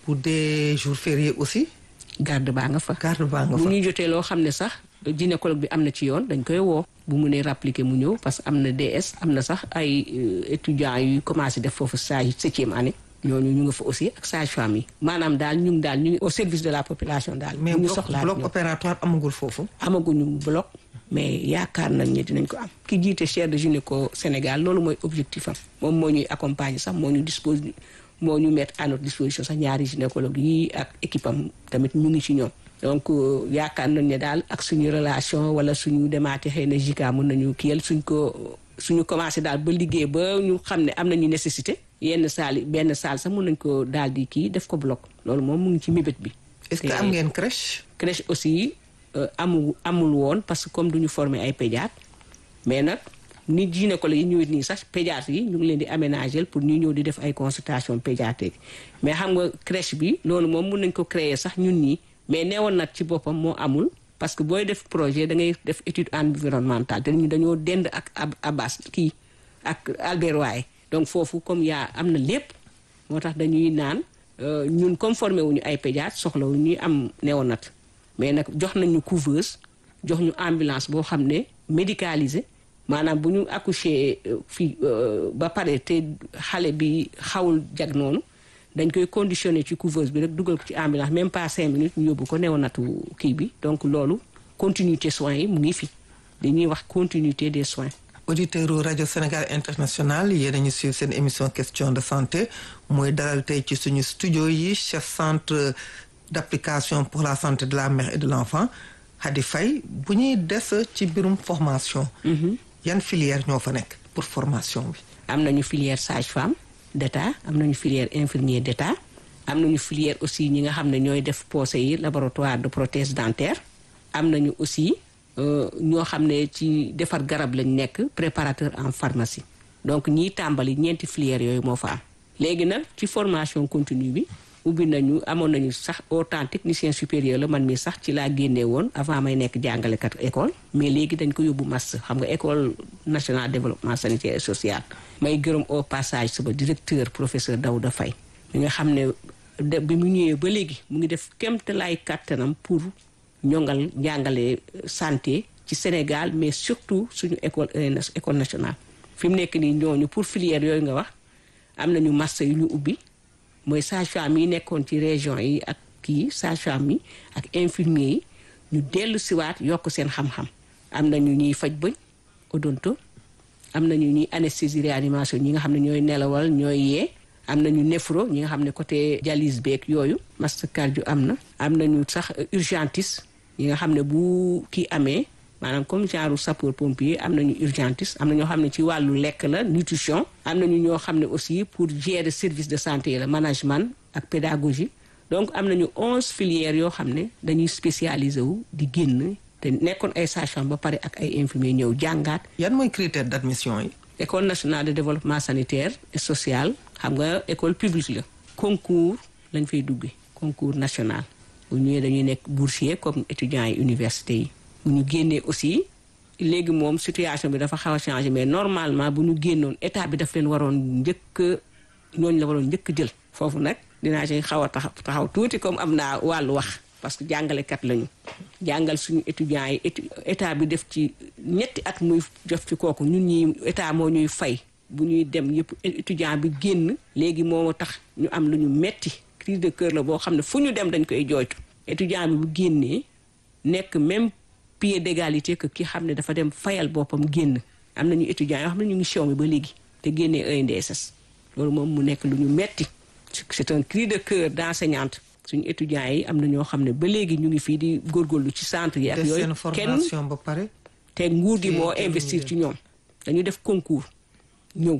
pour des jours fériés aussi. garde baa nga fa. garde baa nga bu fa ñu jotee loo xam ne sax gynécologue bi am na ci yoon dañ koy woo. bu mu nee rappliquer mu ñëw parce que am na DS am na sax ay étudiants yuy commencé def foofu stage septième année. ñooñu ñu nga fa aussi ak sage-femme yi. maanaam daal ñu ngi daal ñu ngi au service de la population daal. mais bu ñu bloc soxlaa bloc ñëw. opératoire amagul foofu. amaguñu bloc mais yaakaar nañ ne dinañ ko am ki jiite chaire de gynéco Sénégal loolu mooy objectif am moom moo ñuy accompagner sax moo ñu dispose moo ñu mettre à notre disposition sax ñaari gynécologue yi ak équipe am tamit ñu ngi ci ñoom donc euh, yaakaar nañ ne daal ak suñu relation wala suñu demaate xëy na JICA mën nañu kiyal suñ ko suñu commencé daal ba liggéey ba ñu xam ne am nañu nécessité yenn saal yi benn saal sax mën nañ ko daal di kii def ko bloc loolu moom mu ngi ci mébét bi est-ce que te- am ngeen crèche. crèche aussi euh, amul amul woon parce que comme duñu former ay pédiatre mais nag nit gynécologue yi ñëwit nii sax pédiatre yi ñu ngi leen di aménager pour ñu ñëw di def ay consultation pédiatrique mais xam nga crèche bi loolu moom mun nañ ko créer sax ñun ñii mais neewoon nag ci boppam moo amul parce que booy def projet da ngay def étude environnementale te ñu dañoo dend ak ab Abbas kii ak Albert Royer donc foofu comme yaa am na lépp moo tax dañuy naan euh, ñun comme formé wuñu ay pédiatre soxla wu ñuy am néonat mais nag jox nañu couveuse jox ñu ambulance boo xam ne médicalisé maanaam bu ñu accouché euh, fii euh, ba pare te xale bi xawul jag noonu dañ koy conditionné ci couveuse bi rek dugal ko ci ambulance même pas cinq minutes ñu yóbbu ko néonatu kii bi donc loolu continuité soins yi mu ngi fi li ñuy wax continuité des soins auditeur u rajo Sénégal international yéen a ñu suivre seen émission question de santé mooy dalal tey ci suñu studio yi chef centre d'application pour la santé de la mère et de l'enfant Hadi Faye bu ñuy des ci mbirum formation yan filière ñoo fa nekk pour formation bi am nañu filière sage-femme d'état am nañu filière infirmier d'état am nañu filière aussi ñi nga xam ne ñooy def posé yi laboratoire de prothèse dentaire am nañu aussi euh, ñoo xam ne ci defar garab lañ nekk préparateur en pharmacie donc ñiy tàmbali ñeenti filière yooyu moo fa am léegi nag ci formation continue bi ubbi nañu amoon nañu sax autant technicien supérieur la man mi sax ci laa génnee woon avant may nekk jàngalekat école mais léegi dañ ko yóbbu master xam nga école nationale développement sanitaire et social may gërëm au passage sama directeur professeur Daouda Faye mi nga xam ne de bi mu ñëwee ba léegi mu ngi def kéemtalaay kàttanam pour ñongal njàngale santé ci Sénégal mais surtout suñu école ENS école nationale fi mu nekk nii ñooñu pour filière yooyu nga wax am nañu master yu ñu ubbi mooy sage-femme yi nekkoon ci région yi ak kii sage-femme yi ak infirmier yi ñu dellu siwaat yokk seen xam-xam am nañu ñuy faj bëñ odonto am nañu ñuy anesthésie réanimation ñi nga xam ne ñooy nelawal ñooy yee am nañu néphro ñi nga xam ne côté dialyse beeg yooyu master cardio am na am nañu sax urgentiste ñi nga xam ne bu kii amee maanaam comme genre sapeur pompier am nañu urgentiste am na ñoo xam ne ci wàllu lekk la nutrition am nañu ñoo xam ne aussi pour gérer service de santé la management ak pédagogie donc am nañu onze filières yoo xam ne dañuy spécialisé wu di génn te nekkoon ay sage-femme ba pare ak ay infirmiers ñëw jàngaat yan mooy critère d'admission yi école nationale de développement sanitaire et social xam nga école publique la concours lañ fay duggee concours national bu ñëwee dañuy nekk boursier comme étudiants yi université yi bu ñu génnee aussi léegi moom situation bi dafa xaw a changé mais normalement bu ñu génnoon état bi daf leen waroon njëkk ñooñu la waroon njëkk jël foofu nag dinaa ci xaw a taxaw taxaw tuuti comme am naa wàllu wax parce que jàngalekat lañu jàngal suñu étudiants yi étu- état bi def ci ñetti at muy jof ci kooku ñun ñi état moo ñuy fay bu ñuy dem yëpp étudiant bi génn léegi moo tax ñu am lu ñu metti crise de cœur la boo xam ne fu ñu dem dañ koy jooytu étudiant bi bu génnee nekk même pied d'égalité que ki xam ne dafa dem fayal boppam génn am nañu étudiants yoo xam ne ñu ngi show mi ba léegi te génnee ENDSS loolu moom mu nekk lu ñu metti c'est un cri de cœur d'enseignante suñu étudiants yi am na ñoo xam ne ba léegi ñu ngi fii di góorgóorlu ci centre yi ak def yooyu seen kenn formation ba pare te nguur gi te- moo te lu ñu investir def. ci ñoom dañu def concours ñëw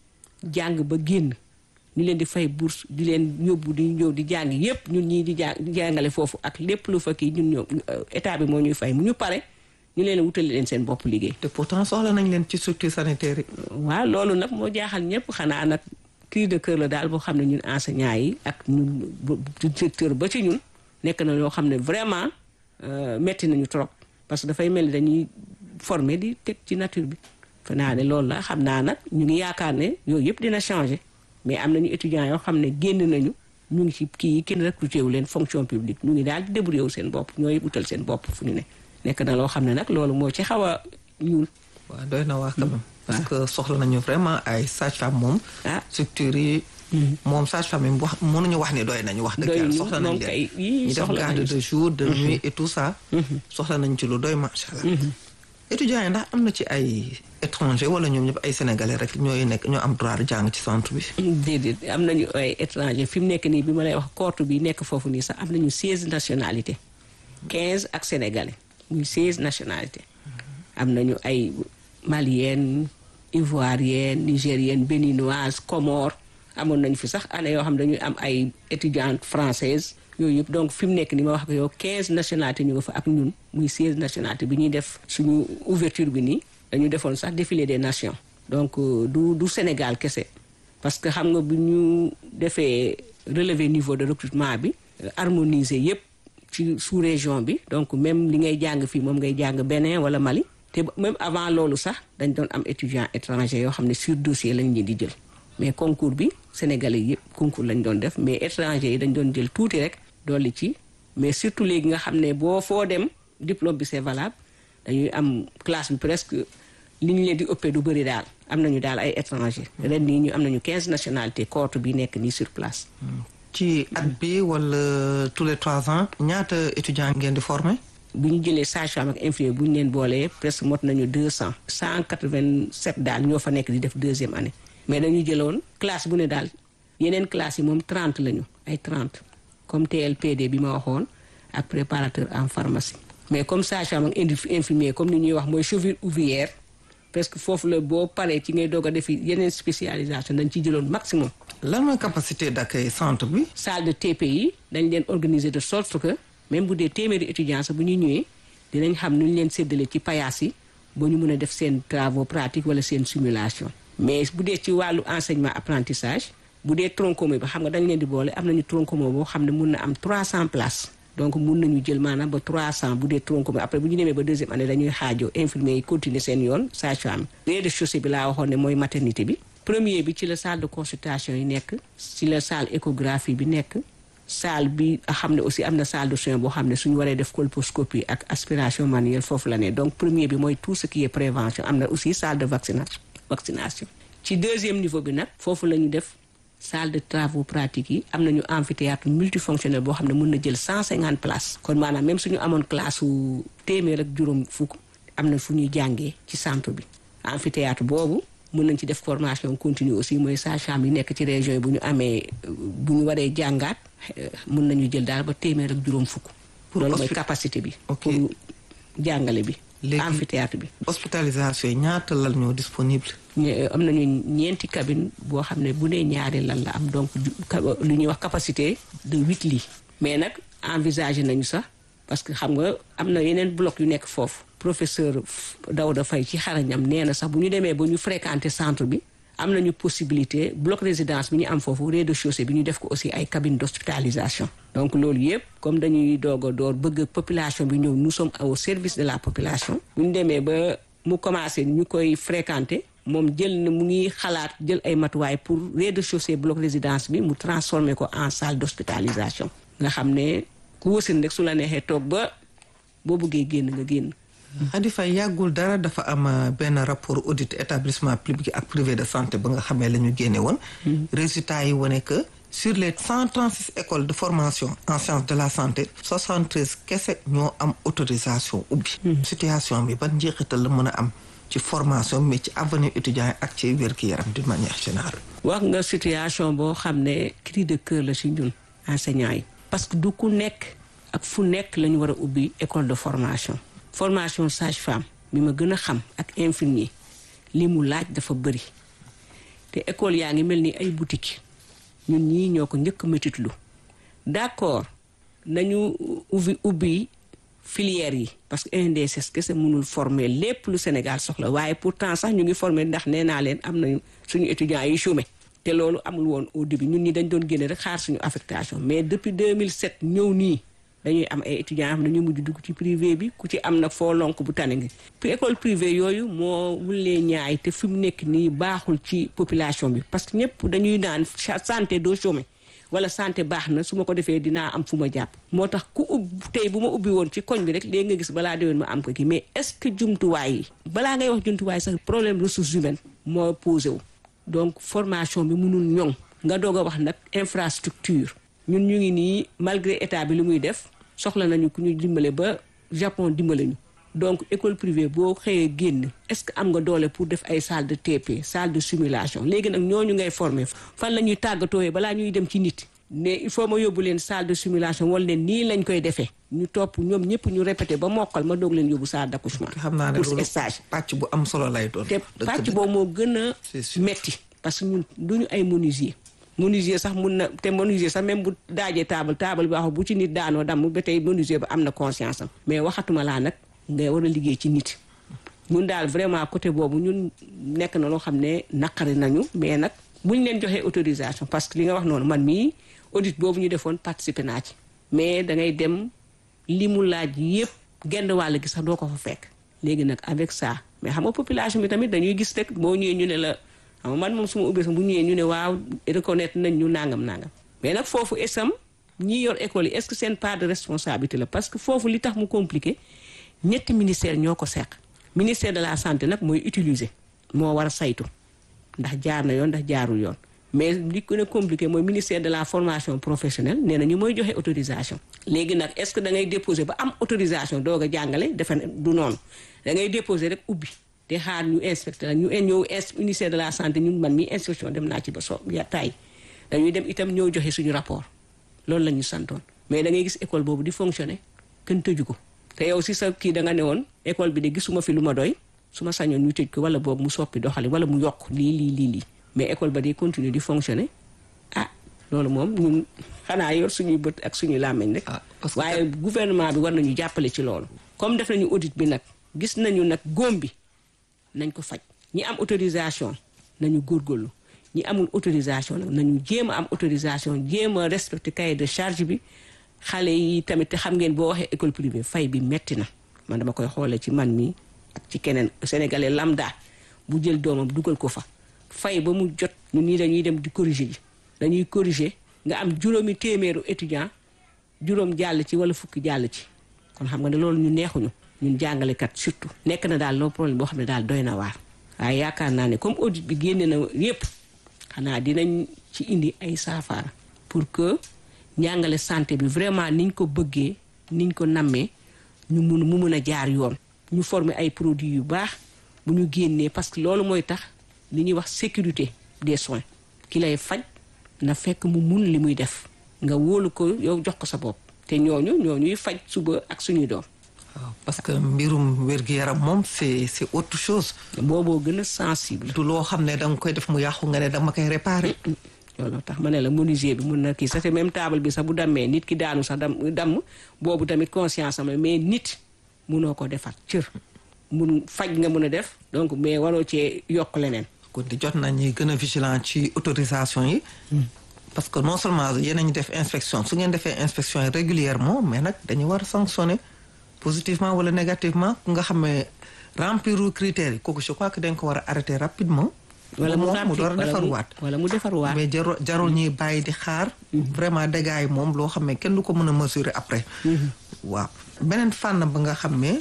jàng ba génn ñu leen di fay bourse di leen yóbbu di ñëw di jàng yépp ñun ñii di jàng di jàngale foofu ak lépp lu fa kii ñun ñoo état bi moo ñuy fay mu ñu pare ñu leen wutali leen seen bopp liggéey te pourtant soxla nañ leen ci structure sanitaire yi waaw loolu nag moo jaaxal ñëpp xanaa nag cri de cœur la daal boo xam ne ñun enseignants yi ak ñun bu- bu- directeur ba ci ñun nekk na loo xam ne vraiment euh, metti nañu trop parce que dafay mel ni dañuy former di teg ci nature bi fa naa ne loolu la xam naa nag ñu ngi yaakaar ne yooyu yëpp dina changer mais am nañu étudiants yoo xam ne génn nañu ñu ngi ci kii yi kenn recruté wu leen fonction publique ñu ngi daal di débrouillé wu seen bopp ñooy utal seen bopp fu ñu ne nekk na loo xam ne nag loolu moo ci xaw a ñuul waaw doy na waa quand même parce que soxla nañu vraiment ay sage-femme moom ah structure yi moom sage-femme yi wax mënuñu wax ni doy nañu wax dëgg Doy yàlla ñu, soxla moom nañ kay, leen yii ñu def soxla garde nañu de jour de nuit et tout ça soxla nañ ci lu doy macha allah étudiants yi ndax am na ci ay étranger wala ñoom ñëpp ay sénégalais rek ñooy nekk ñoo am droit de jàng ci centre bi déedéet am nañu ay étranger fi mu nekk nii bi ma lay wax coorte bi nekk foofu nii sax am nañu seize nationalités quinze ak sénégalais muy seize nationalités am nañu ay malienne ivoirienne nigérienne béninoise comore amoon nañu fi sax année yoo xam ne dañuy am ay étudiantes françaises yooyu yëpp donc fi mu nekk ni ma wax ko yow quinze nationalités ñu nga fa ak ñun muy seize nationalités bi ñuy def suñu ouverture bi nii dañu defoon sax défilé des nations donc euh, du du Sénégal kese parce que xam nga bu ñu defee relever niveau de recrutement bi euh, harmoniser yëpp ci sous région bi donc même li ngay jàng fii moom ngay jàng Bénin wala Mali te même avant loolu sax dañ doon am étudiants étrangers yoo xam ne sur dossier lañ leen di jël mais concours bi sénégalais yëpp concours lañ doon def mais étrangers yi dañ doon jël tuuti rek dolli ci mais surtout léegi nga xam ne boo foo dem diplôme bi c'est valable dañuy am classe bi presque li ñu leen di ëppee du bëri daal am nañu daal ay étrangers ren nii ñu am nañu 15 nationalités coorte bi nekk nii sur place. ci at bi wala tous les trois ans ñaata étudiants ngeen di former bu ñu jëlee sage-femme ak infirmier bu ñu leen boolee presque mot nañu 200 187 daal ñoo fa nekk di def deuxième année mais dañu jëloon classe bu ne daal yeneen classe yi moom 30 lañu ay 30 comme TLPD bi ma waxoon ak préparateur en pharmacie mais comme sage-femme ak indi infirmier comme ni ñuy wax mooy cheville ouvrière presque foofu la boo paree ci ngay doog a defi yeneen spécialisation dañ ci jëloon maximum lan mooy capacité d'accueil centre bi salle de TPI dañ leen organiser de sorte que même bu dee téeméeri étudiants sax bu ñu ñëwee dinañ xam nu ñu leen séddale ci payaas yi ba ñu mën a def seen travaux pratiques wala seen simulation mais bu dee ci wàllu enseignement apprentissage bu dee tronc commun bi xam nga dañ leen di boole am nañu tronc commun boo xam ne mun na am 300 places donc mun nañu jël maanaam ba 300 bu dee tronc commun après bu ñu demee ba deuxième année dañuy xaajoo infirmier yi continuer seen yoon sage-femme rez-de-chaussée bi laa waxoon ne mooy maternité bi premier bi ci la salle de consultation yi nekk ci la salle échographie bi nekk salle bi xam ne aussi am na salle de soins boo xam ne suñu waree def colposcopie ak aspiration manuelle foofu la ne donc premier bi mooy tout ce qui est prévention am na aussi salle de vaccination vaccination ci deuxième niveau bi nag foofu la ñu def salle de travaux pratiques yi am nañu amphithéâtre multifonctionnel boo xam ne mën na jël 150 places kon maanaam même suñu amoon classe su téeméer ak juróom fukk am na fu ñuy jàngee ci centre bi amphithéâtre boobu mën nañ ci def formation continue aussi mooy sage-femme yi nekk ci région yi bu ñu amee bu ñu waree jàngaat mën nañu jël daal ba téeméer ak juróom fukk loolu mooy capacité bi Ok. pour jàngale bi Léegi- amphithéâtre bi hospitalisation yi ñaata lal ñoo disponible ñu- am nañu ñeenti cabine boo xam ne bu nee ñaari lan la am donc ju- ca- lu ñuy wax capacité de huit lits mais nag envisagé nañu sax parce que xam nga am na yeneen bloc yu nekk foofu professeur F- Daouda Faye ci xarañam nee na sax bu ñu demee ba ñu fréquenter centre bi am nañu possibilité bloc résidence bi ñu am foofu rez-de-chaussée bi ñu def ko aussi ay cabine d'hospitalisation donc loolu yëpp comme dañuy doog a door bëgg population bi ñëw nous sommes au service de la population bu ñu demee ba mu commencé ñu koy fréquenter moom jël na mu ngi xalaat jël ay matuwaay pour rez-de-chaussée bloc résidence bi mu transformer ko en salle d'hospitalisation nga xam ne ku wësin rek su la neexee toog ba boo bëggee génn nga génn Khady Faye yàggul dara dafa am euh, benn rapport audit établissement public ak privé de santé ba nga xamee la ñu génne woon résultat yi wane que sur les 136 écoles de formation en sciences de la santé 73 kese ñoo am autorisation ubbi situation bi ban njeexital la mën a am ci formation mais ci avenir étudiants yi ak ci wér-gi-yaram d'une manière générale wax nga situation boo xam ne cri de cœur la ci ñun enseignants yi parce que du ku nekk ak fu nekk la ñu war a ubbi école de formation formation sage-femme bi ma gën a xam ak infirmier li mu laaj dafa bëri te école yaa ngi mel ni ay boutique ñun ñii ñoo ko njëkk métitlu d'accord nañu ubbi ubbi filière yi parce que INDSS kese mënul former lépp lu Sénégal soxla waaye pourtant sax ñu ngi former ndax nee naa leen am nañu suñu étudiants yi chômé te loolu amul woon au début ñun ñi dañ doon génne rek xaar suñu affectation mais depuis 2007 ñëw nii dañuy am ay étudiants yoo xam ne dañuy mujj dugg ci privé bi ku ci am nag foo lonk bu tane ngi puis école privée yooyu moo wulee ñaay te fi mu nekk nii baaxul ci population bi parce que ñëpp dañuy naan santé doo chômé wala santé baax na su ma ko defee dinaa am fu ma jàpp moo tax ku ub tey bu ma ubbi woon ci koñ bi rek léegi nga gis balaa déwén ma am ko kii mais est-ce que jumtuwaay yi balaa ngay wax jumtuwaay sax problème ressources humaines moo posé wu donc formation bi mënul ñoŋ nga doog a wax nag infrastructure ñun ñu ngi nii malgré état bi lu muy def soxla nañu ku ñu dimbale ba Japon dimbale ñu donc école privée boo xëyee génn est-ce que am nga doole pour def ay salle de TP salle de simulation léegi nag ñooñu ngay former fan la ñuy tàggatooyee balaa ñuy dem ci nit ne il faut ma yóbbu leen salle de simulation wala leen nii lañ koy defee ñu topp ñoom ñëpp ñu répété ba mokkal ma doog leen yóbbu salle d'accouchement xam naa ne pour loolu stage pàcc bu am solo lay doon. te pàcc boobu moo gën a C'est sûr. metti parce que ñun duñu ay menuisier menuisier sax mun na te menuisier sax même bu daajee table table bi wax bu ci nit daanoo damm ba tey menuisier ba am na conscience am mais waxatuma laa nag ngay war a liggéey ci nit ñun daal vraiment côté boobu ñun nekk na loo xam ne naqari nañu mais nag buñ leen joxee autorisation parce que li nga wax noonu man mii audit boobu ñu defoon participer naa ci mais da ngay dem li mu laaj yépp genn wàll gi sax doo ko fa fekk léegi nag avec ça mais xam nga population bi tamit dañuy gis rek boo ñëwee ñu ne la xam nga man moom su ma ubbee sax bu ñëwee ñu ne waaw reconnaître nañ ñu nangam nangam mais nag foofu esam ñi yor école yi est-ce que seen part de responsabilité la parce que foofu li tax mu compliqué ñetti ministère ñoo ko seq ministère de la santé nag mooy utiliser moo war a saytu ndax jaar na yoon ndax jaarul yoon mais li gën a compliqué mooy ministère de la formation professionnelle nee na ñu mooy joxe autorisation léegi nag est-ce que da ngay déposer ba am autorisation doog a jàngale defe ne du noonu da ngay déposer rek ubbi te xaar ñu inspecté la ñu ñëw ins ministère de la santé ñun man mi inspection dem naa ci ba so ya tay dañuy dem itam ñëw joxe suñu rapport loolu la ñu santoon mais da ngay gis école boobu di fonctionner kenn tëju ko te yow si sa kii da nga ne woon école bi de gisuma fi lu ma doy su ma sañoon ñu tëj ko wala boobu mu soppi doxali wala mu yokk lii lii lii lii mais école ba day continuer di fonctionner ah loolu moom ñun xanaa yor suñuy bët ak suñuy làmmiñ rek Ah, parce que- waaye gouvernement bi war nañu jàppale ci loolu comme def nañu audit bi nag gis nañu nag góom bi nañ ko faj ñi am autorisation nañu góorgóorlu ñi amul autorisation nag nañu jéem a am autorisation jéem a respecter cahier de charge bi xale yi tamit te xam ngeen boo waxee école privée fay bi metti na man dama koy xoolee ci man mi ak ci keneen sénégalais lambda bu jël doomam dugal ko fa fay ba mu jot ñun ñii dañuy dem di corriger ji dañuy corriger nga am juróomi téeméeru étudiant juróom jàll ci wala fukki jàll ci kon xam nga ne loolu ñu neexuñu ñun jàngalekat surtout nekk na daal loo problème boo xam ne daal doy na waar waaye yaakaar naa ne comme audit bi génne na yépp xanaa dinañ ci indi ay saafara pour que njàngale santé bi vraiment niñ ko bëggee niñ ko nammee ñu mun mu mun a jaar yoon ñu former ay produits yu baax bu ñu génnee parce que loolu mooy tax li ñuy wax sécurité des soins ki lay faj na fekk mu mun li muy def nga wóolu ko yow jox ko sa bopp te ñooñu ñooñuy faj suba ak suñuy doom waaw parce que mbirum wér-gu-yaram moom c'est c'est autre chose booboo gën a sensible du loo xam ne danga koy def mu yàqu nga ne dama koy réparer loolu tax ma ne la menuisier bi mun na kii sax te même table bi sax bu dammee nit ki daanu sax dam damm boobu tamit conscience am la mais nit munoo ko defar cër mun faj nga mun a def donc mais waroo cee yokk leneen kon di jot nañ ñuy gën a vigilant ci autorisation yi parce que non seulement yéen a ñu def inspection su ngeen defee inspection yi régulièrement mais nag dañu war a sanctionner positivement wala négativement ku nga xam ne remplir critères yi kooku je crois que dañ ko war a arrêter rapidement wala mu moom mu door a wala mu- defarwaat wala mu defarwaat mais jarul jarul ñuy bàyyi di xaar vraiment dégâts yi moom loo xam ne kenn du ko mën a mesurer après waaw beneen fànn ba nga xam ne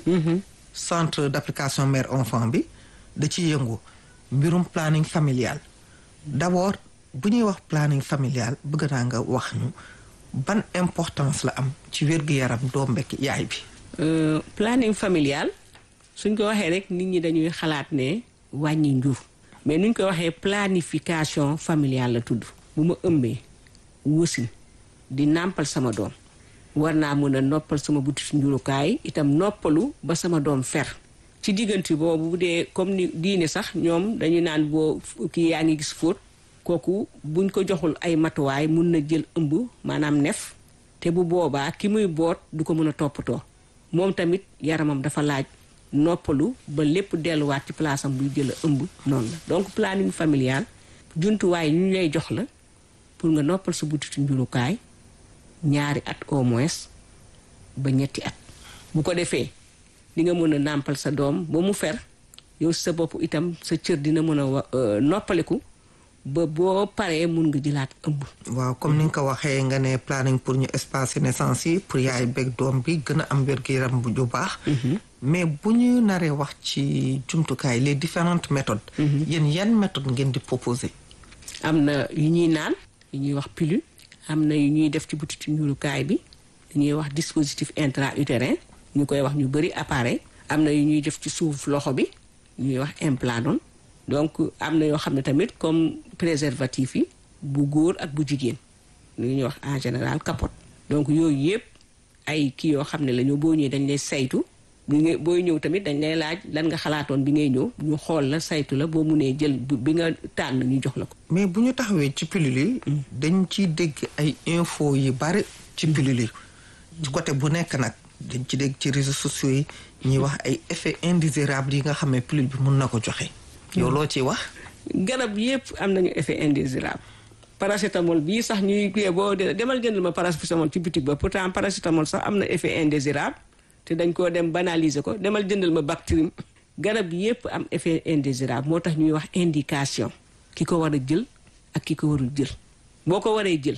centre d'application mère enfant bi da ciy yëngu mbirum planning familial d'abord bu ñuy wax planning familial bëgg naa nga wax ñu ban importance la am ci wér-gu-yaram doom bekk yaay bi Euh, planning familial suñ ko waxee rek nit ñi dañuy xalaat ne wàññi njur mais nuñ ko waxee planification familiale la tudd bu ma ëmbee wësin di nàmpal sama doom war naa mën a noppal sama butit njurukaay itam noppalu ba sama doom fer ci diggante boobu bu dee comme ni diine sax ñoom dañu naan boo kii yaa ngi gis fóot kooku buñ ko joxul ay matuwaay mun na jël ëmb maanaam nef te bu boobaa ki muy boot du ko mën a toppatoo moom tamit yaramam dafa laaj noppalu ba lépp delluwaat ci place am buy jël a ëmb noonu la donc planning familial jumtuwaay yu ñu lay jox la pour nga noppal sa butitu njurukaay ñaari at au moins ba ñetti at bu ko defee di nga mën a nàmpal sa doom ba mu fer yow si sa bopp itam sa cër dina mën a wa- euh, noppaliku ba boo paree mun nga jëlaat ëmb. waaw comme ni nga ko waxee nga ne planning pour ñu espacer naissance yi pour yaay beeg doom bi gën a am wér-gu-yaram bu ju baax. mais bu ñu naree wax ci jumtukaay les différentes méthodes. yéen yan méthode ngeen di proposer. am na yu ñuy naan yu ñuy wax pilule am na yu ñuy def ci butitu ñuulukaay bi yu ñuy wax dispositif intra-utérin ñu koy wax ñu bëri appareil am na yu ñuy def ci suuf loxo bi ñuy wax implanton donc am na yoo xam ne tamit comme préservatif yi bu góor ak bu jigéen lu ñuy wax en général capote donc yooyu yëpp ay kii yoo xam ne la ñu boo ñëwee dañ lay saytu bi nga booy ñëw tamit dañ lay laaj lan nga xalaatoon bi ngay ñëw ñu xool la saytu la boo munee jël bi nga tànn ñu jox la ko. mais bu ñu taxawee ci pilule yi. dañ ciy dégg ay info yu bari ci pilule yi. ci côté bu nekk nag dañ ci dégg ci réseaux sociaux yi ñuy wax ay effets indésirables yi nga xam ne pilule bi mun na ko joxe. yow loo ciy wax. garab yépp am nañu effet indésirable paracétamol bii sax ñuy kii boo demal jëndal ma paracétamol ci boutique ba pourtant paracétamol sax am na effet indésirable te dañ koo dem banaliser ko demal jëndal ma Bactrim garab yépp am effet indésirable moo tax ñuy wax indication ki ko war a jël ak ki ko warul jël boo ko waree jël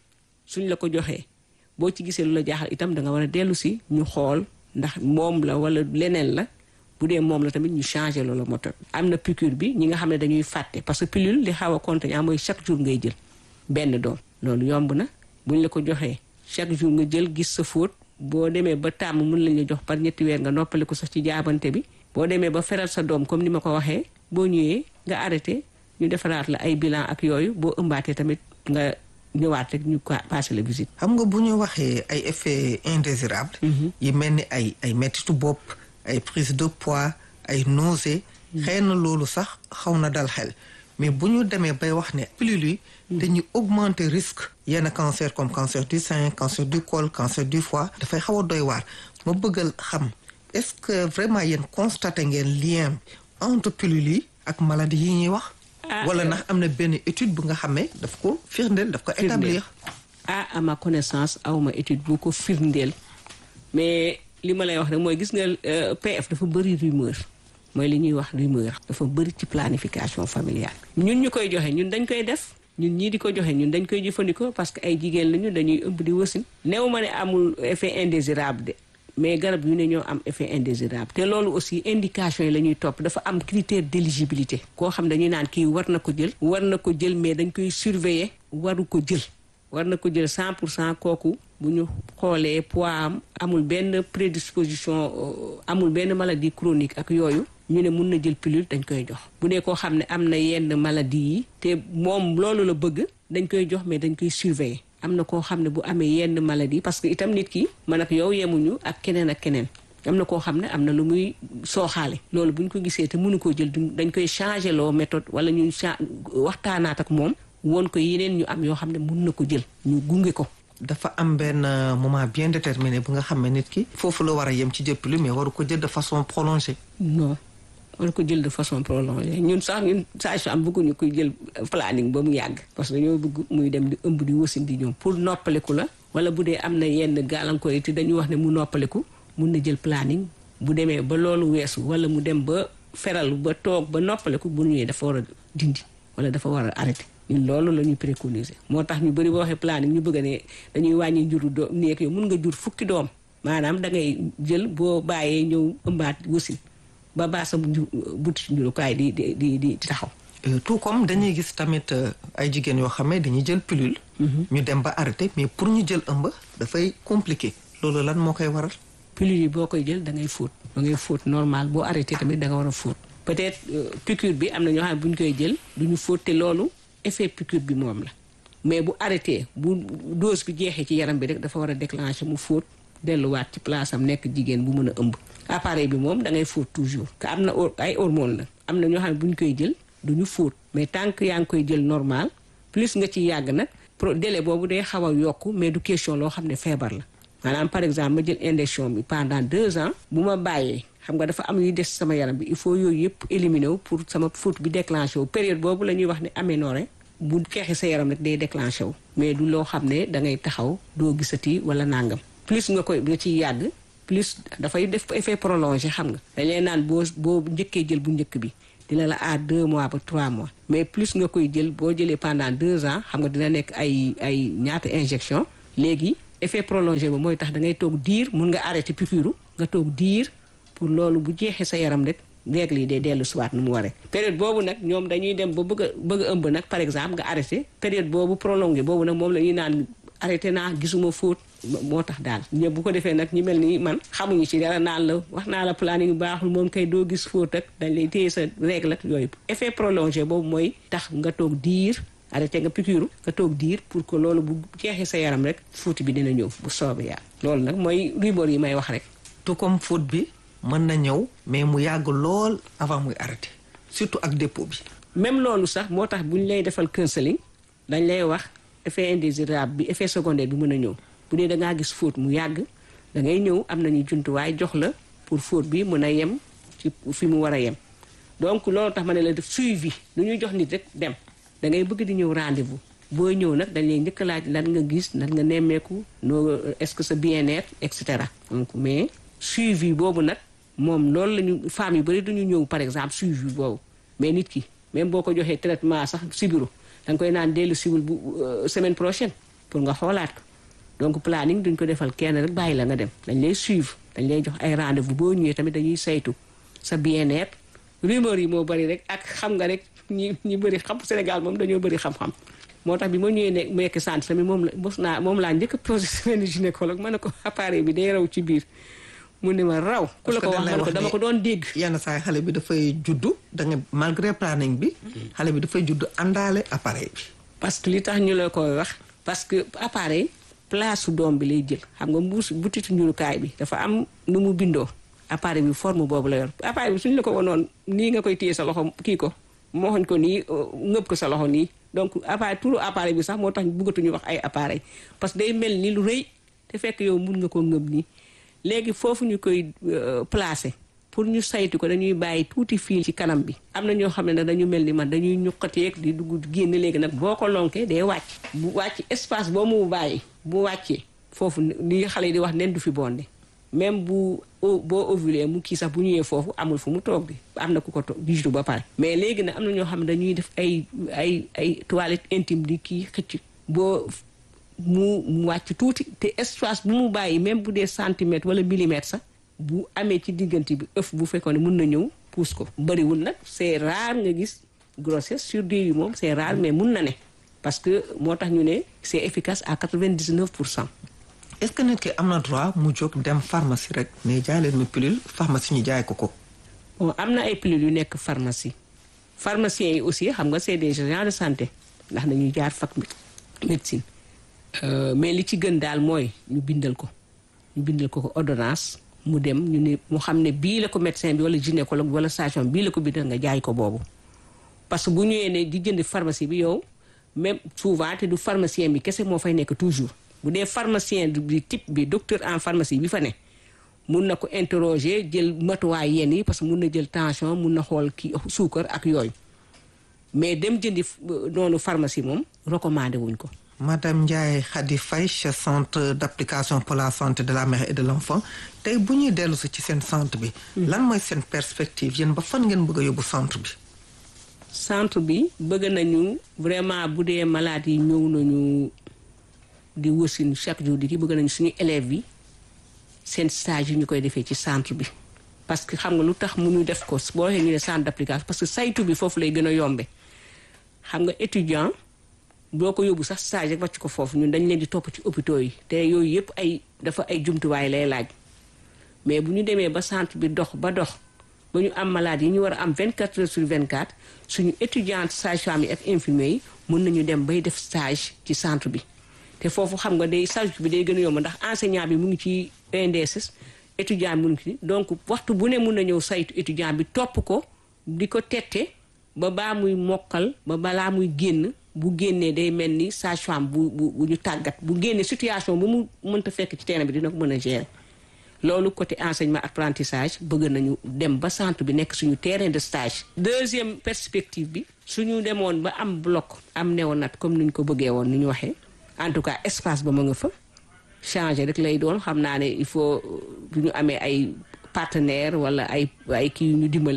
suñ la ko joxee boo ci gisee lu la jaaxal itam da nga war a dellu si ñu xool ndax moom la wala leneen la bu dee moom la tamit ñu changé loola méthode am na piqûre bi ñi nga xam ne dañuy fàtte parce que pilule li xaw a contraignant mooy chaque jour ngay jël benn doom loolu yomb na buñ la ko joxee chaque jour nga jël gis sa fóot boo demee ba tàmm mun lañ la jox par ñetti weer nga noppali ko sax ci jaabante bi boo demee ba feral sa doom comme ni ma ko waxee boo ñëwee nga arrêté ñu defaraat la ay bilan ak yooyu boo ëmbaatee tamit nga ñëwaat rek ñu passé la visite. xam nga bu ñu waxee ay effets indésirables. yi mel ni ay ay mettitu bopp ay prise de poids ay nausées. xëy na loolu sax xaw na dal xel mais bu ñu demee bay wax ne pilule yi dañuy augmenter risque yenn cancer comme cancer du sein cancer du col cancer du foie dafay xaw a doy waar ma bëggal xam est-ce que vraiment yéen constaté ngeen lien entre pilule yi ak maladie yi ñuy wax wala ndax am na benn étude bu nga xamee daf ko firndeel daf ko établir ah à ma connaissance awma étude bu ko firndeel mais li ma lay wax rek mooy gis nga PF dafa bëri rumeur mooy li ñuy wax rumeur dafa bëri ci planification familiale ñun ñu koy joxe ñun dañ koy def ñun ñii di ko joxe ñun dañ koy jëfandikoo parce que ay jigéen lañu dañuy ëmb di wasin néew ma ne amul effet indésirable de mais garab yu ne ñoo am effet indésirable te loolu aussi indication yi la ñuy topp dafa am critère d'éligibilité koo xam dañuy naan kii war na ko jël war na ko jël mais dañ koy surveiller waru ko jël war na ko jël 100 pour cent kooku bu ñu xoolee poids am amul benn prédisposition amul benn maladie chronique ak yooyu ñu ne mun na jël pilule dañ koy jox bu dee koo xam ne am na yenn maladie yi te moom loolu la bëgg dañ koy jox mais dañ koy surveiller am na koo xam ne bu amee yenn maladie parce que itam nit ki man ak yow yemuñu ak keneen ak keneen am na koo xam ne am na lu muy sooxaale loolu bu ñu ko gisee te mënu koo jël dañ koy changer loo méthode wala ñu waxtaanaat ak moom woon ko yeneen ñu am yoo xam ne mun na ko jël ñu gunge ko dafa am benn moment bien déterminé bu nga xam ne nit ki foofu la war a yem ci jël pilule mais waru ko jël de façon prolongée non war ko jël de façon prolongée ñun sax ñun sage-femme bëgguñu koy jël planning ba mu yàgg parce que dañoo bëgg muy dem di ëmb di wasin di ñoom pour noppaliku la wala bu dee am na yenn gàllankoor yi te dañuy wax ne mu noppaliku mun na jël planning bu demee ba loolu weesu wala mu dem ba feral ba toog ba noppaliku bu ñëwee dafa war a dindi wala dafa war a arrêté ñun loolu la ñuy préconiser moo tax ñu bëri boo waxee planning ñu bëgg ne dañuy wàññi njuru doom nekk yow mun nga jur fukki doom maanaam da ngay jël boo bàyyee ñëw ëmbaat wasin ba baa sa buti njurukaay di di di di taxaw tout comme dañuy gis tamit ay jigéen yoo xam ne dañuy jël pilule ñu dem ba arrêté mais pour ñu jël ëmb dafay compliqué loolu lan moo koy waral pilule yi boo koy jël da ngay fóot da ngay fóot normal boo arrêté tamit da nga war a fóot peut-être piqûre bi am na ñoo xam ne bu ñu koy jël du ñu fóot te loolu effet piqûre bi moom la mais bu arrêté bu dose bi jeexee ci yaram bi rek dafa war a déclencher mu fóot delluwaat ci place am nekk jigéen bu mën a ëmb appareil bi moom da ngay fóot toujours te am na ay hormone la am na ñoo xam ne bu ñu koy jël du ñu fóot mais tant que yaa ngi koy jël normal plus nga ci yàgg nag pro délai boobu day xaw a yokku mais du question loo xam ne feebar la maanaam par exemple ma jël injection bi pendant deux ans bu ma bàyyee xam nga dafa am yuy des sama yaram bi il faut yooyu yëpp éliminer wu pour sama fóot bi déclenché wu période boobu la ñuy wax ne aménorrhée bu xeexi sa yaram rek day déclenché wu mais du loo xam ne da ngay taxaw doo gisati wala nangam plus nga koy nga ciy yàgg plus dafay def effet prolongé xam nga dañ lay naan boo boo njëkkee jël bu njëkk bi dina la aar deux mois ba trois mois mais plus nga koy jël boo jëlee pendant deux ans xam nga dina nekk ay ay ñaata injection léegi effet prolongé ba mooy tax da ngay toog diir mun nga arrêté piqûre nga toog diir pour loolu bu jeexee sa yaram rek règle yi day dellu siwaat nu mu waree période boobu nag ñoom dañuy dem ba bëgg a bëgg a ëmb nag par exemple nga arrêté période boobu prolongé boobu nag moom la ñuy naan arrêté naa gisuma fóot moo tax daal ñëpp bu ko defee nag ñi mel ni man xamuñu ci dara naan la wax naa la planning bu baaxul moom kay doo gis fóot ak dañ lay téye sa règle ak yooyu effet prolongé boobu mooy tax nga toog diir arrêté nga piqûre nga toog diir pour que loolu bu jeexee sa yaram rek fóoti bi dina ñëw bu soobee yàlla loolu nag mooy rumeur yi may wax rek tout comme fóot bi mën na ñëw mais mu yàgg lool avant muy arrêté surtout ak dépôt bi même loolu sax moo tax bu ñu lay defal counseling dañ lay wax effet indésirable bi effet secondaire bi mën a ñëw bu dee da ngaa gis fóot mu yàgg da ngay ñëw am nañu jumtuwaay jox la pour fóot bi mën a yem ci fi mu war a yem donc loolu tax ma ne la def suivi lu ñuy jox nit rek dem da ngay bëgg di ñëw rendez-vous boo ñëw nag dañ lay njëkk laaj lan nga gis lan nga nemmeeku noo est-ce que sa bien-être et cetera donc mais suivi boobu nag moom loolu la ñu femmes yu bëri duñu ñëw par exemple suivi boobu mais nit ki même boo ko joxee traitement sax sibiru da nga koy naan dellu siwul bu semaine prochaine pour nga xoolaat ko donc planning duñ ko defal kenn rek bàyyi la nga dem dañ lay suivre dañ lay jox ay rendez-vous boo ñëwee tamit dañuy saytu sa bien-être rumeur yi moo bëri rek ak xam nga rek ñi ñi bëri xam Sénégal moom dañoo bëri xam-xam moo tax bi ma ñëwee ne nekk centre tamit moom la mos naa moom laa njëkk a posé semaine gynécologue ma ne ko appareil bi day raw ci biir mu ne ma raw ku la ko wax ma ne ko dama ko doon dégg yenn saa yi xale bi dafay juddu da nga malgré planning bi xale bi dafay juddu àndaale appareil bi parce que li tax ñu la koy wax parce que appareil place su doom bi lay jël xam nga mbuus butitu njurukaay bi dafa am nu mu bindoo appareil bi forme boobu la yor appareil bi suñu la ko wanoon nii nga koy téye sa loxo kii ko mooxoñ ko nii ngëb ko sa loxo nii donc appareil turu appareil bi sax moo tax bëggatuñu wax ay appareil parce que day mel ni lu rëy te fekk yow mun nga ko ngëb nii léegi foofu ñu koy placer pour ñu saytu ko dañuy bàyyi tuuti fii ci kanam bi am na ñoo xam ne nag dañu mel ni man dañuy ñuqateeg di dugg génn léegi nag boo ko lonkee day wàcc bu wàcc espace boo mu bàyyi bu wàccee foofu li xale yi di wax nen du fi bonde même bu boo ovulé mu kii sax bu ñëwee foofu amul fu mu toog bi am na ku ko toog jiitu ba pare mais léegi nag am na ñoo xam ne dañuy def ay ay ay toilette intime di kii xëcc boo mu mu wàcc tuuti te espace bu mu bàyyi même bu dee centimètre wala millimètre sax bu amee ci diggante bi ëff bu fekkoon ne mun na ñëw puus ko bëriwul nag c'est rare nga gis grossesse sur dix yi moom c'est rare mais mun na ne parce que moo tax ñu ne c'est efficace à quatre-vingt-dix-neuf pour cent est-ce que nit ki am na droit mu jóg dem pharmacie rek mais jaay leen ma pilule pharmacie ñu jaay ko ko. bon am na ay pilules yu nekk pharmacie pharmaciens yi aussi xam nga c'est des agents de santé ndax dañuy jaar fac médecine mais li ci gën daal mooy ñu bindal ko ñu bindal ko ko ordonnance mu dem ñu ne mu xam ne bii la ko médecin bi wala gynécologue wala sage-femme bii la ko bindal nga jaay ko boobu parce que bu ñëwee ne di jënd pharmacie bi yow même souvent te du pharmacien bi kese moo fay nekk toujours bu dee pharmacien bi type bi docteur en pharmacie bi fa ne mun na ko interroger jël matuwaay yenn yi parce que mun na jël tension mun na xool kii suukar ak yooyu mais dem jëndi noonu pharmacie moom recommandé wuñ ko. Madame Ndiaye Khady Faye chef centre d'application pour la santé de la mère et de l'enfant tey bu ñuy dellu si ci seen centre bi. lan mooy seen perspective yéen ba fan ngeen bëgg a yóbbu centre bi. centre bi bëgg nañu vraiment bu dee malade yi ñëw nañu di wasin chaque jour di ki bëgg nañu suñu élèves yi seen stage yi ñu koy defee ci centre bi. parce que xam nga lu tax mu ñu def ko boo waxee ñu ne centre d'application parce que saytu bi foofu lay gën a yombe xam nga étudiant. doo ko yóbbu sax stage rek wàcc ko foofu ñun dañ leen di topp ci hôpitaux yi te yooyu yëpp ay dafa ay jumtuwaay lay laaj mais bu ñu demee ba centre bi dox ba dox ba ñu am malade yi ñu war a am 24 heures sur 24 suñu étudiante sage-femme yi ak infirmier yi mën nañu dem bay def stage ci centre bi te foofu xam nga day stage bi day gën a yomb ndax enseignant bi mu ngi ci ENDSS étudiant bi mu ngi ci donc waxtu bu ne mun na ñëw saytu étudiant bi topp ko di ko tette ba baa muy mokkal ba balaa muy génn bu génnee day mel ni sage-femme bu bu bu ñu tàggat bu génnee situation bu mu mënta fekk ci terrain bi dina ko mën a gérer loolu côté enseignement apprentissage bëgg nañu dem ba centre bi nekk suñu terrain de stage. deuxième perspective bi suñu demoon ba am bloc am néonat comme ni ñu ko bëggee woon ni ñu waxee en tout cas espace ba ma nga fa changer rek lay doon xam naa ne il faut bu ñu amee ay partenaires wala ay ay kii yu ñu dimbale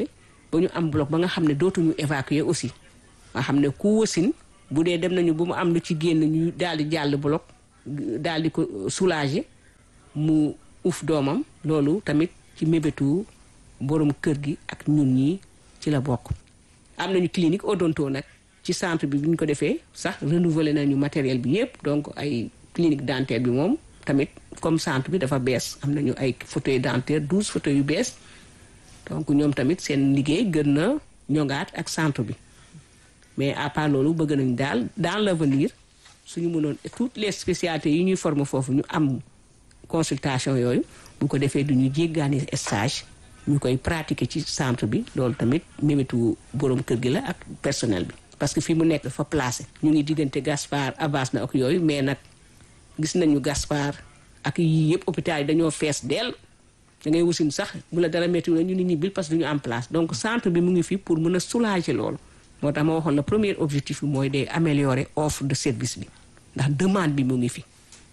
ba ñu am bloc ba nga xam ne dootuñu évacuer aussi nga xam ne ku wasin bu dee dem nañu ba mu am lu ci génn ñu daal di jàll bloc daal di ko soulager mu uf doomam loolu tamit ci mébétu borom kër gi ak ñun ñi ci la bokk am nañu clinique odonto nag ci centre bi bu ñu ko defee sax renouveler nañu matériel bi yépp donc ay clinique dentaire bi moom tamit comme centre bi dafa bees am nañu ay fauteuil dentaire douze fauteuils yu bees donc ñoom tamit seen liggéey gën na ñongaat ak centre bi mais à part loolu bëgg nañ daal dans l'avenir suñu mënoon toutes les spécialités yi ñuy former foofu ñu am consultation yooyu bu ko defee du ñu jéggaani stage ñu koy pratiquer ci centre bi loolu tamit mémétu borom kër gi la ak personnel bi parce que fii mu nekk fa placé ñu ngi diggante Gaspard Abbas na ak yooyu mais nag gis nañu Gaspard ak yii yëpp hôpital yi dañoo fees dell da ngay wasin sax bu la dara métti la ñu nit ñi bil parce que du ñu am place donc centre bi mu ngi fi pour mën a soulager loolu moo tax ma waxoon le premier objectif bi mooy day améliorer offre de service bi ndax demande bi mu ngi fi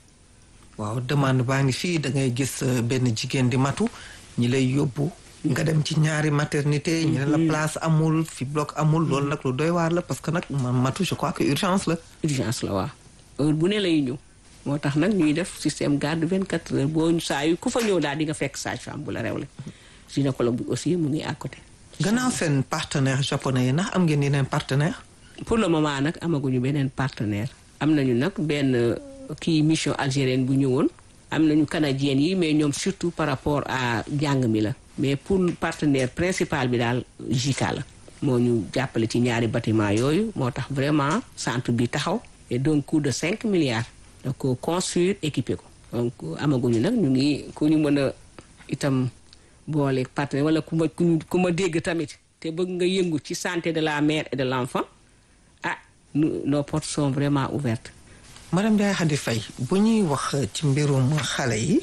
waaw demande baa ngi fii da ngay gis benn jigéen di matu ñi lay yóbbu nga dem ci ñaari maternité ñu ne la place amul fi bloc amul loolu nag lu doy waar la parce que nag man matu je crois que urgence la urgence la waaw heure bu ne lay ñëw moo tax nag ñuy def système garde 24 heures boo saa yu ku fa ñëw daal di nga fekk sage-femme bu la rewle gynécologue bi aussi mu ngi à côté gannaaw seen partenaire japonais yi ndax am ngeen yeneen partenaire pour le moment nag amaguñu beneen partenaire am nañu nag benn kii mission algérienne bu ñëwoon am nañu canadienne yi mais ñoom surtout par rapport à jàng mi la mais pour partenaire principal bi daal JICA la moo ñu jàppale ci ñaari bâtiment yooyu moo tax vraiment centre bi taxaw et donc coût de 5 milliards da ko construire équiper ko donc amaguñu nag ñu ngi ku ñu mën a itam boole partenaire wala ku ma ku ma dégg tamit te bëgg nga yëngu ci santé de la mère et de l'enfant ah nos portes sont vraiment ouvertes madame Ndiaye Khady Faye bu ñuy wax ci mbirum xale yi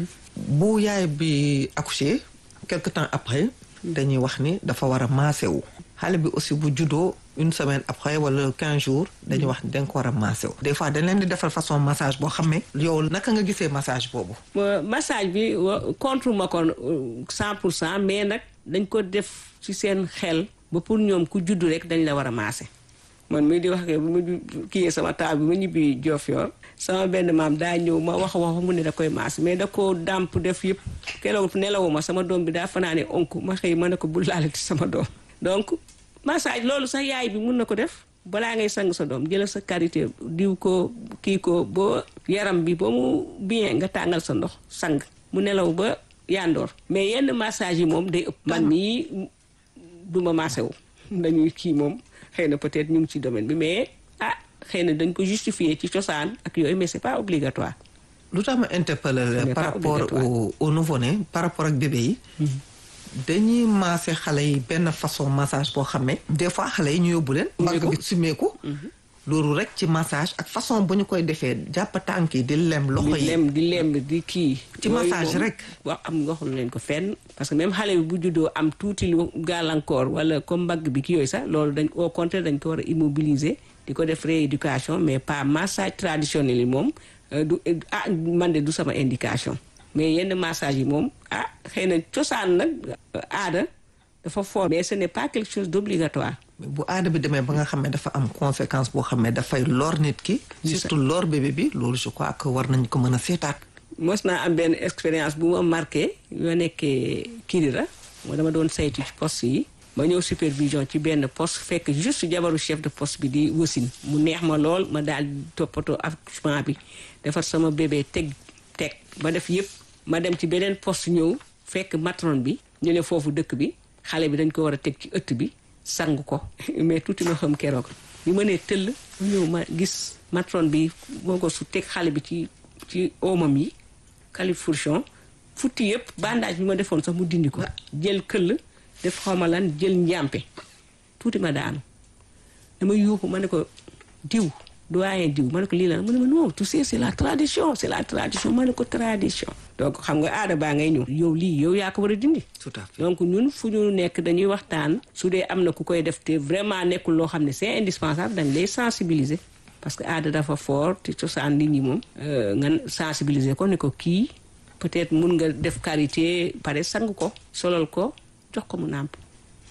bu yaay bi accouché quelque temps après dañuy wax ni dafa war a maase wu xale bi aussi bu juddoo une semaine après wala quinze jours dañuy wax ni da nga ko war a maase wu des fois dañ leen di defal façon massage boo xam ne yow naka nga gisee massage boobu massage bi contre ma ko cent pour cent mais nag dañ ko def ci seen xel ba pour ñoom ku juddu rek dañ la war a maase man mii di wax ke bu ma kiyee sama taal bi ma ñibbi Diofior sama benn maam daa ñëw ma wax wax mu ne da koy maas mais da ko dàmp def yëpp keroog nelawuma sama doom bi daa fanaane onk ma xëy ma ne ko bu laalati sama doom donc massage loolu sax yaay bi mun na ko def balaa ngay sang sa doom jëlal sa karité diw ko kii ko boo yaram bi ba mu bien nga tàngal sa ndox sang mu nelaw ba yandoor mais yenn massage yi moom day ëpp man mii duma massé wu dañuy kii moom xëy na peut-être ñu ngi ci domaine bi mais ah xëy na dañ ko justifier ci cosaan ak yooyu mais c'est pas obligatoire. lu tax ma interpeller par rapport au au nouveau-né par rapport ak bébé yi. dañuy maase xale yi benn façon massage boo xam ne. des fois xale yi ñu yóbbu leen. mbagg bi sumeeku loolu rek ci massage ak façon bu ñu koy defee jàpp tànk yi di lem loxo yi di lem di lem di kii. ci massage rek. wax am nga xam leen ko fenn. parce que même xale bi bu juddoo am tuuti lu gàllankoor wala comme mbagg bi ki yooyu sax loolu dañ au contraire dañ ko war a immobiliser di ko def rééducation mais pas massage traditionnel yi moom du ah man de du sama indication. mais yenn massage yi moom ah xëy na cosaan nag aada dafa fort. mais ce n'est pas quelque chose d'obligatoire. bu aada bi demee ba nga xam ne dafa am conséquence boo xam ne dafay lor nit ki. surtout lor bébé bi loolu je crois que war nañ ko mën a seetaat. mos naa am benn expérience bu ma marqué yoo nekkee Kirira moo dama doon saytu ci poste yi. ma ñëw supervision ci benn poste fekk juste jabaru chef de poste bi di wasin mu neex ma lool ma daal toppatoo accouchement bi defar sama bébé teg teg ba def yëpp ma dem ci beneen poste ñëw fekk matron bi ñu ne foofu dëkk bi xale bi dañ ko war a teg ci ëtt bi sang ko mais tuuti ma xam keroog bi ma nee tëll ñëw ma gis matron bi moo ko su teg xale bi ci ci oomam yi califourchon futti yëpp bandage bi ma defoon sax mu dindi ko jël këll def xawma lan jël njàmpe tuuti ma daanu dama yuuxu ma ne ko diw doyen diw ma ne ko lii la mu ne ma non tu sais c'est la tradition c'est la tradition ma ne ko tradition donc xam nga aada baa ngay ñëw yow lii yow yaa ko war a dindi tout à fait donc ñun fu ñu nekk dañuy waxtaan su dee am na ku koy def te vraiment nekkul loo xam ne c'est indispensable dañ lay sensibiliser parce que aada dafa fort te cosaan nit ñi moom nga sensibiliser ko ne ko kii peut-être mun nga def karité pare sang ko solal ko jox ko mu nàmp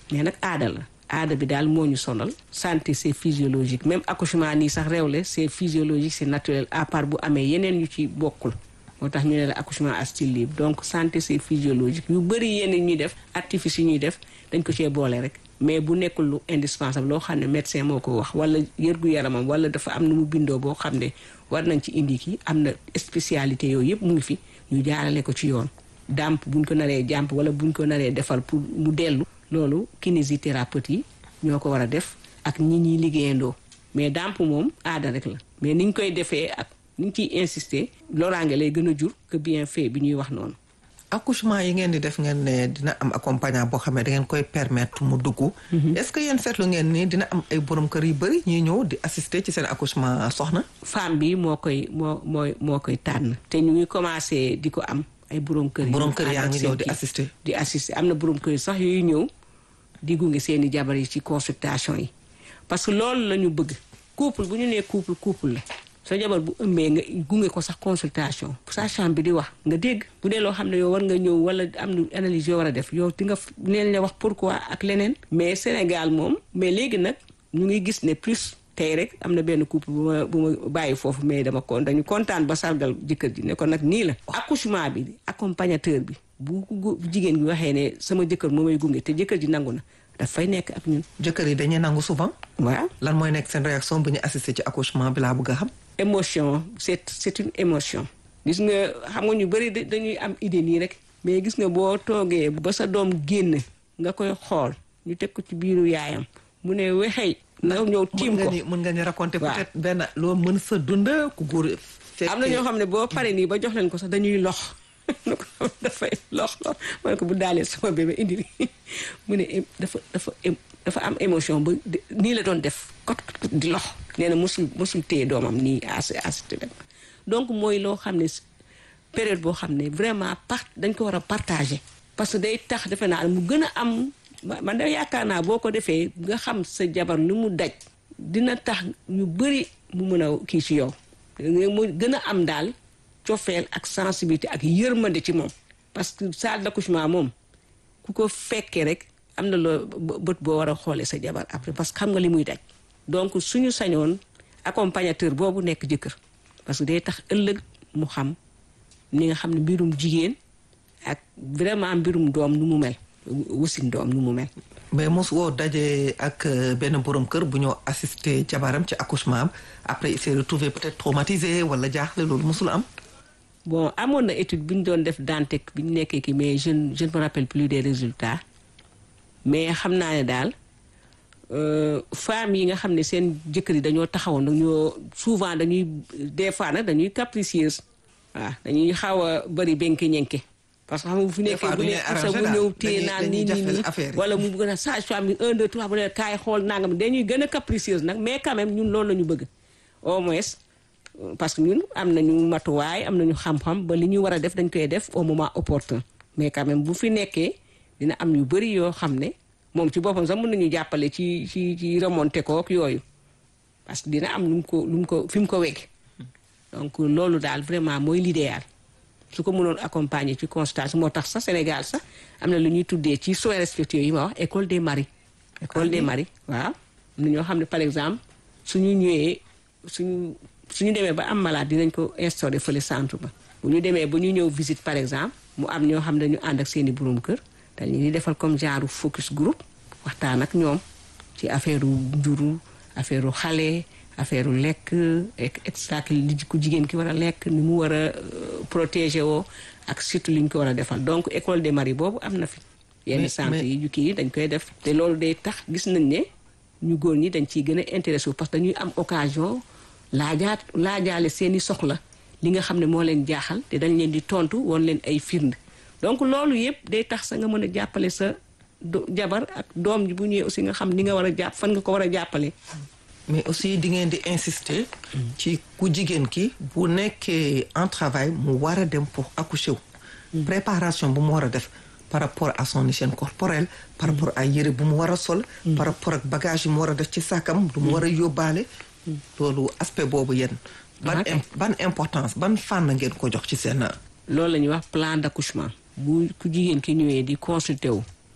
mais nag aada la aada bi daal moo ñu sonal santé c'est physiologique même accouchement nii sax réewle c'est physiologique c'est naturel à part bu amee yeneen yu ci bokkul moo tax ñu ne la accouchement à style libre donc santé c'est physiologique yu bëri yenn ñuy def artifice yi ñuy def dañ ko cee boole rek mais bu nekkul lu indispensable loo xam ne médecin moo ko wax wala yërgu yaramam wala dafa am nu mu bindoo boo xam ne war nañ ci indi kii am na spécialité yooyu yëpp mu ngi fi ñu jaarale ko ci yoon dàmp buñ ko naree jàmp wala buñ ko naree defal pour mu dellu loolu kinésithérapeute yi ñoo ko war a def ak ñi ñuy liggéeyandoo mais dàmp moom aada rek la mais niñ koy defee ak niñ ciy insister loraange lay gën a jur que bien fait bi ñuy wax noonu accouchement yi ngeen di def ngeen ne dina am accompagnant boo xam ne da ngeen koy permettre mu dugg. est-ce que yéen seetlu ngeen ni dina am ay borom kër yu bëri ñuy ñëw di assister ci seen accouchement soxna. femme bi moo koy moo mooy moo koy tànn te ñu ngi commencé di ko am ay borom kër. borom kër yaa ngi ñëw di assister. di assister am na borom kër yi sax yooyu ñëw di gunge seen i jabar yi ci consultation yi parce que loolu la ñu bëgg couple bu ñu nee couple couple la. sa jabar bu ëmbee nga gunge ko sax consultation sage-femme bi di wax nga dégg bu dee loo xam ne yow war nga ñëw wala am na analyse yoo war a def yow di nga neen la wax pourquoi ak leneen mais Sénégal moom mais léegi nag ñu ngi gis ne plus tey rek am na benn couple bu ma bu ma bàyyi foofu mais dama kon dañu kontaan ba sargal jëkkër ji ne ko nag nii la accouchement bi accompagnateur bi bu jigéen gi waxee ne sama jëkkër moo may gunge te jëkkër ji nangu na dafay nekk ak ñun jëkkër yi dañuy nangu souvent waaw lan mooy nekk seen réaction bu ñu assister ci accouchement bi laa bëgg a xam émotion c'est c'est une émotion gis nga xam nga ñu bëri dañuy am idée nii rek mais gis nga boo toogee ba sa doom génn nga koy xool ñu teg ko ci biiru yaayam mu ne wexey na ñëw tiim ko mën nga ñu raconter peut-être benn loo mën sa dund ku góor am na ñoo xam ne boo pare nii ba jox leen ko sax dañuy lox dafay lox lox ma ne ko bu daalee sama bébé indi mu ne dafa dafa dafa am émotion ba nii la doon def kot kot di lox nee na mosul mosul téye doomam nii as assisté donc mooy loo xam ne période boo xam ne vraiment part dañ ko war a partager parce que day tax defe naa mu gën a am man da yaakaar naa boo ko defee nga xam sa jabar lu mu daj dina tax ñu bëri mu mën a kii ci yow mu gën a am daal cofeel ak sensibilité ak yërmande ci moom parce que salle d'accouchement moom ku ko fekkee rek am na loo bët boo war a xoolee sa jabar après parce que xam nga li muy daj donc suñu sañoon accompagnateur boobu nekk jëkkër parce que day tax ëllëg mu xam ni nga xam ne mbirum jigéen ak vraiment mbirum doom nu mu mel wasin doom nu mu mel mais mos woo daje ak benn borom kër bu ñoo assister jabaram ci accouchement am après il s'est retrouvé peut-être traumatisé wala jaaxle loolu mosul am bon amoon na étude bi ñu doon def Dantec bi ñu nekkee ki mais je je ne me rappelle plus des résultats mais xam naa ne daal femmes yi nga xam ne seen jëkkër yi dañoo taxawoon dañoo souvent dañuy des fois nag dañuy capricieuse waaw dañuy xaw a bëri benke ñenke parce que xam nga bu fi nekkee bu ne sa bu ñëw téye naan nii nii nii wala mu gën a sage-femme bi un deux trois bu ne kaay xool nangam dañuy gën a capricieuse nag mais quand même ñun loolu la ñu bëgg au moins parce que ñun am nañu matuwaay am nañu xam-xam ba li ñu war a def dañ koy def au moment opportun mais quand même bu fi nekkee dina am yu bëri yoo xam ne moom ci boppam sax mën nañu jàppale ci ci ci remonté ko ak yooyu parce que dina am lu mu ko lu mu ko fi mu ko wegg donc loolu daal vraiment mooy l'idéal su ko mënoon accompagner ci consultation moo tax sax Sénégal sax am na lu ñuy tuddee ci soins respectueux yi ma wax école des maris école des maris waaw am na ñoo xam ne par exemple suñu ñëwee suñu suñu demee ba am malade dinañ ko instauré fële centre ba bu ñu demee ba ñu ñëw visite par exemple mu am ñoo xam ne dañu ànd ak seeni borom kër dañu di defal comme genre focus group waxtaan ak ñoom ci affaire njuru affaire xale affaire lekk et cetera li ku jigéen ki war a lekk ni mu war a protéger woo ak surtout li ñu ko war a defal donc école des maris boobu am na fi. yenn centre yi ñu kii dañ koy def. te loolu day tax gis nañ ne ñu góor ñi dañ ciy gën a intéressé parce que dañuy am occasion laajaat laajaale seeni soxla li nga xam ne moo leen jaaxal te dañ leen di tontu woon leen ay firnde donc loolu yëpp day tax sa nga mën a jàppale sa jabar ak doom ji bu ñëwee aussi nga xam ni nga war a jàpp fan nga ko war a jàppale. mais aussi di ngeen di insister. ci ku jigéen ki bu nekkee en travail mu war a dem pour accoucher wu. préparation bu mu war a def par rapport à son hygiène corporelle. par rapport à yére bu mu war a sol. par rapport ak bagage yi mu war a def ci sàkkam du mu war a yóbbaale. loolu aspect boobu yéen. ban ban importance ban fànn ngeen ko jox ci seen. loolu la ñuy wax plan d'accouchement bu ku jigéen ki ñëwee di consulter wu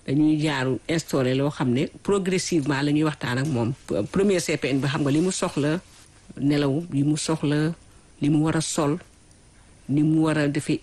dañuy jaaru instauré loo xam ne progressivement la ñuy waxtaan ak moom premier CPN bi xam nga li mu soxla nelaw li mu soxla li mu war a sol ni mu war a defee